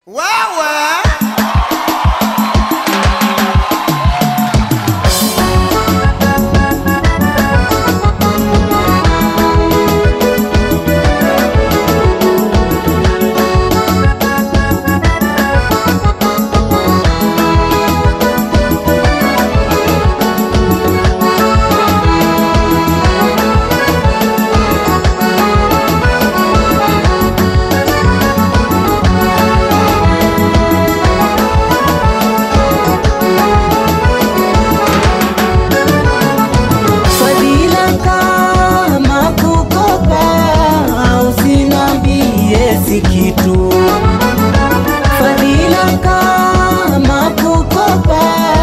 Wewe Fadhila kama kukopa, usinambie si kitu. Fadhila kama kukopa,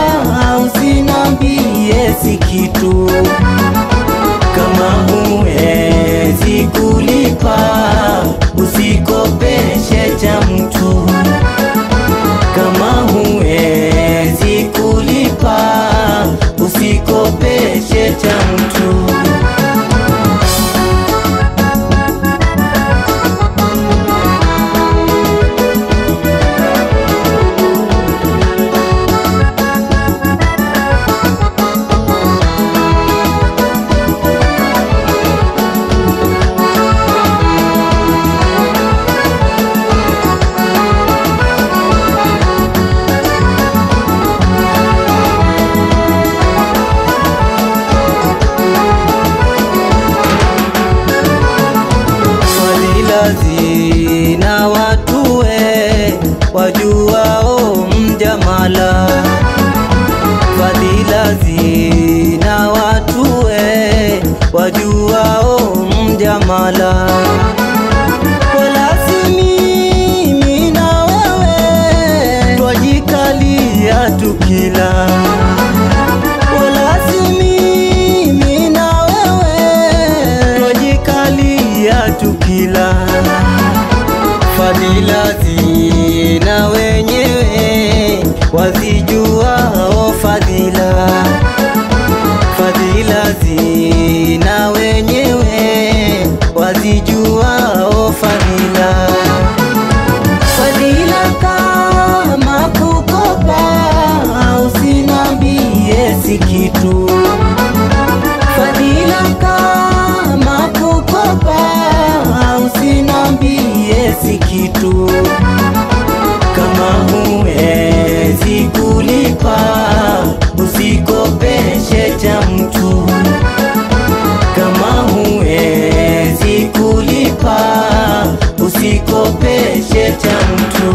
usinambie si kitu. Kama huwezi kulipa, usikopeshe cha mtu. Kama huwezi kulipa, usikopeshe cha mtu. Fadhila zina watue wajuao mjamala. Fadhila zina watue wajuao mjamala. Wala si mimi na wewe twajikalia tukila wala si mimi na wewe twajikalia tukila fadhila zina wenyewe wazijuao fadhila fadhila zina wenyewe wazijuao fadhila Fadhila kama kukopa, usinambie si kitu. Fadhila kama kukopa, usinambie si kitu. Kama huwezi kulipa, usikopeshe cha mtu. Kama huwezi kulipa, usikopeshe cha mtu.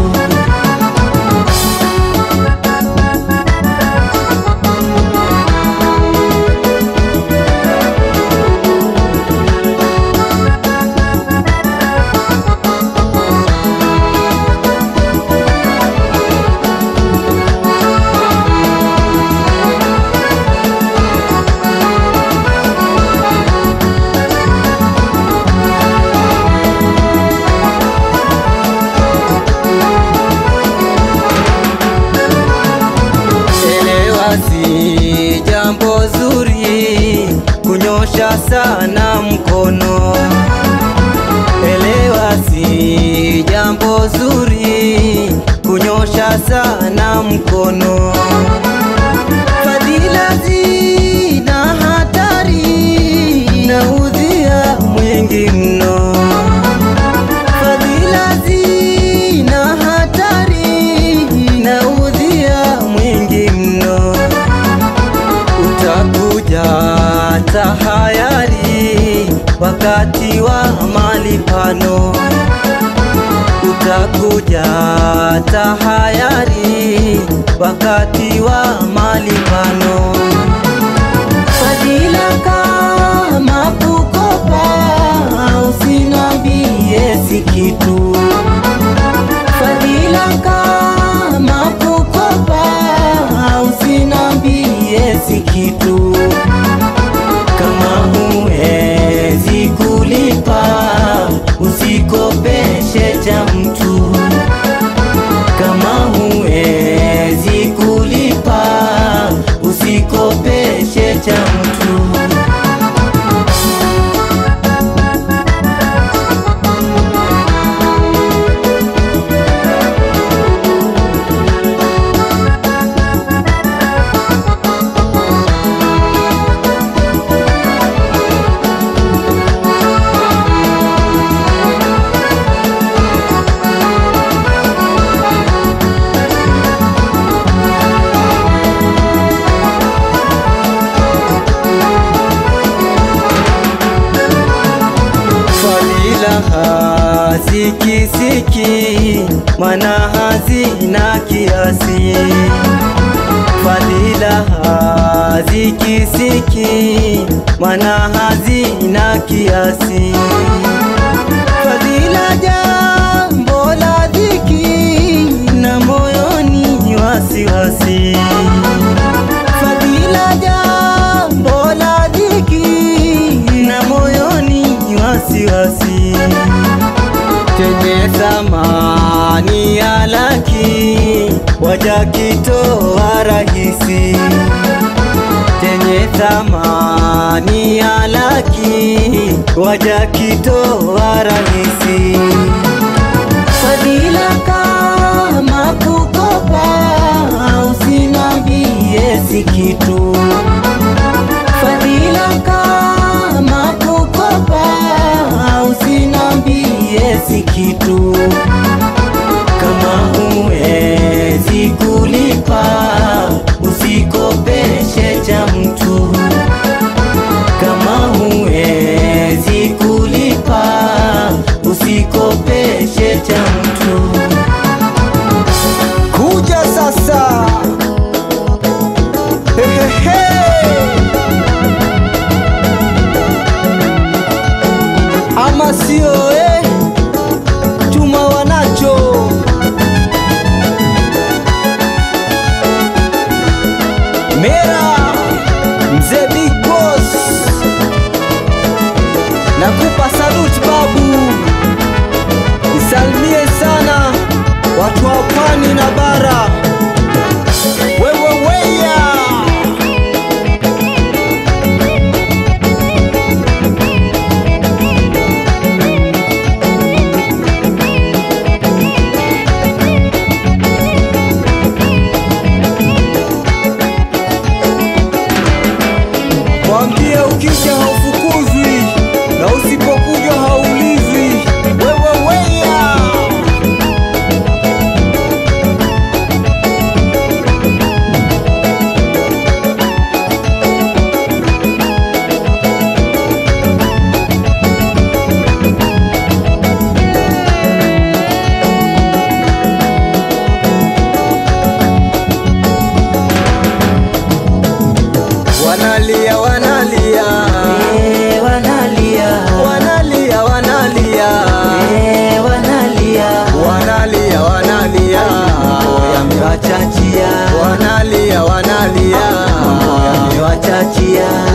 Elewa si jambo zuri kunyosha sana mkono. Elewa si jambo zuri kunyosha sana mkono. Fadhila zina hatari na udhia mwingi mno. Fadhila zina hatari na udhia mwingi mno. Utakuja tahayari wakati wa malipano. Utakuja tahayari wakati wa malipano. Fadhila kama kukopa, usinambie si kitu. Fadhila kama kukopa, usinambie si kitu. Kama huwezi kulipa, usikopeshe cha mtu. Kama huwezi kulipa, usikopeshe cha mtu. hazikisiki, mana hazina kiasi. Fadhila hazikisiki, mana hazina kiasi. Fadhila jambo la dhiki, na moyoni wasiwasi. Fadhila jambo la dhiki, na moyoni wasiwasi. Tenye thamani ya laki, wajakitoa rahisi. Tenye thamani ya laki, wajakitoa rahisi. Fadhila kama kukopa, usinambie si kitu. Fadhila kama kukopa, usinambie si kitu. Kama huwezi kulipa, usikopeshe cha mtu. Kama huwezi kulipa, usikopeshe cha mtu. Kuja sasa, hehehe, ama sio eh? Chuma wanacho Mera mzee Big Boss, nakupa salute babu, nisalimie sana watu wa pwani na bara. Wewe weya Mwambie ukija haufukuzwi na usipokuja haulizwi. Wewe weya wanalia wanalia Eh, wanalia, wanalia wanalia eh, wanalia, wanalia wanalia yamewachachia, wanalia wanalia yamewachachia.